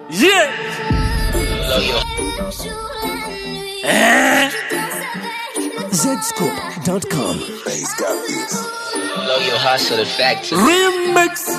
Yeah. Eh. Zscoop.com. Bass got this. Blow your hustle the factory. Remix.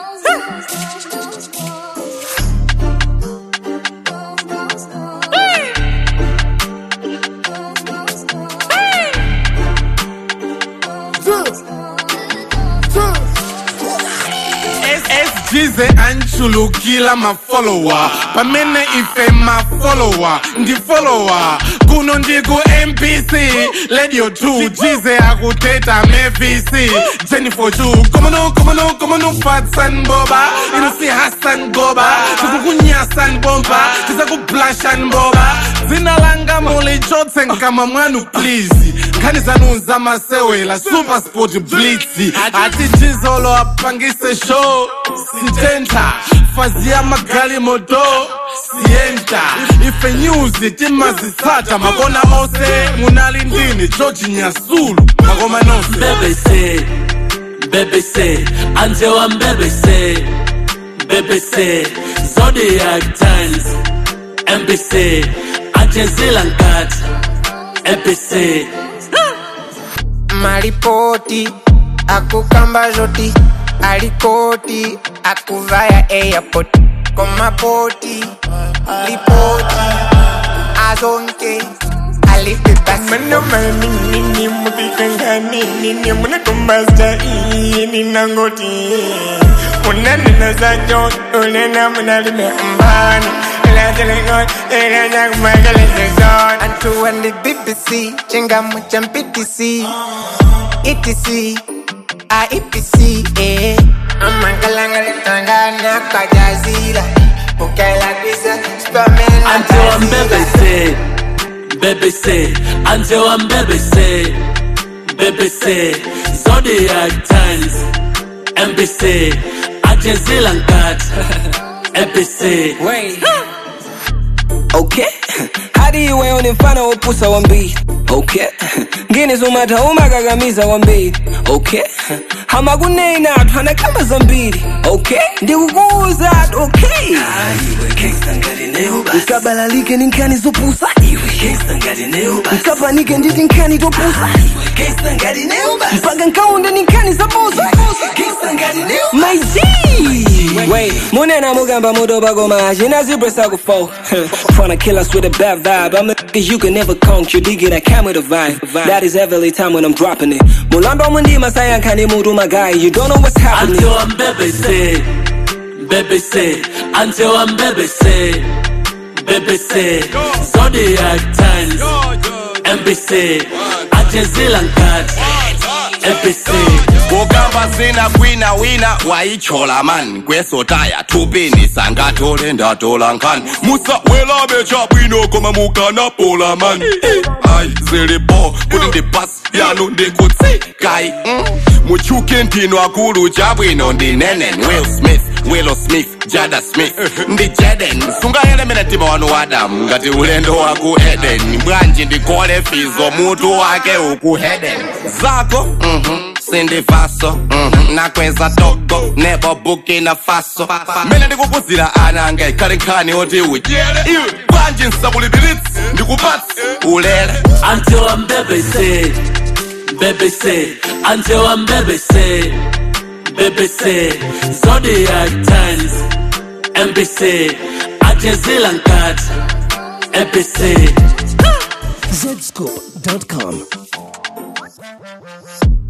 SGZ anchulukila mafollower pamene ife mafollower ndi follower kuno ndiku mpc radio 2 jize akuteta mevc jennifer chu komano komano komano fatsan boba ino si hassan goba tikukunyasan bomba tisakublashan boba dzina langa mulichotse nkama mwanu please nkhani zanu zamasewela super sport blitz ati jizolo apangise show sitenta fazi ya magali moto sienta ife news timazitsata makona ose munali ndini george nyasulu makoma nonse BBC, BBC, until I'm BBC, BBC, Zodiac Times, NBC, Ajazila Nkat, NBC. maripoti akukamba zoti alikoti akuvaya airport komapoti lipoti azonke ninangoti unanena zajo unena munalime mbani ilajelekot antu wandi bbc chingamu cha mptc etc aipc eh. amangalangalitangana kajazila ukailakisa Until I'm BBC, BBC, until I'm BBC, BBC, Zodiac Times, NBC, Ajazila Nkat, NBC. Okay. Hadi iwe unimfano upusa wa mbili okay ngine zumata umakakamiza wa mbili okay hamakunena athu anakamba zambiri okay ndikukuuza ati okay nkabalalike ni nkhani zopusa nkapanike nditi nkhani topusa mpaka nkaunda ni nkhani zabusa my G Wait, munena mugamba mudoba goma Jina zebra sago fo Tryna kill us with a bad vibe I'm the niggas you can never conk You dig it, I come with a vibe That is every time when I'm dropping it Mulamba mundi masaya nkani mudu my guy You don't know what's happening Until I'm BBC, BBC, until I'm BBC, BBC, Zodiac Times, NBC, Ajazila Nkat, NBC. kukamba zina kwina wina wayichola man kwesotaya tupini sangatole ndatola nkhani musawelabe chabwino koma mukanapola man ayi zilipo kuti ndi pasi yanu ndikutsikai mm. muchuke ntino akulu chabwino ndi nenen will smith willow smith jada smith ndi jaden sungayelemera mtima wanu wadamu ngati ulendo waku eden bwanji ndikole fizo mutu wake uku heden zako mhm sindivaso mhm, nakweza togo nebo bukina faso mene ndikukuzira ana anga ikhale nkhani oti udyere iwe bwanji nsakulipiritsi ndikupatsi ulere Until I'm BBC, BBC, until I'm BBC, BBC, Zodiac Times, NBC, Ajazila Nkat, NBC. Zscoop.com.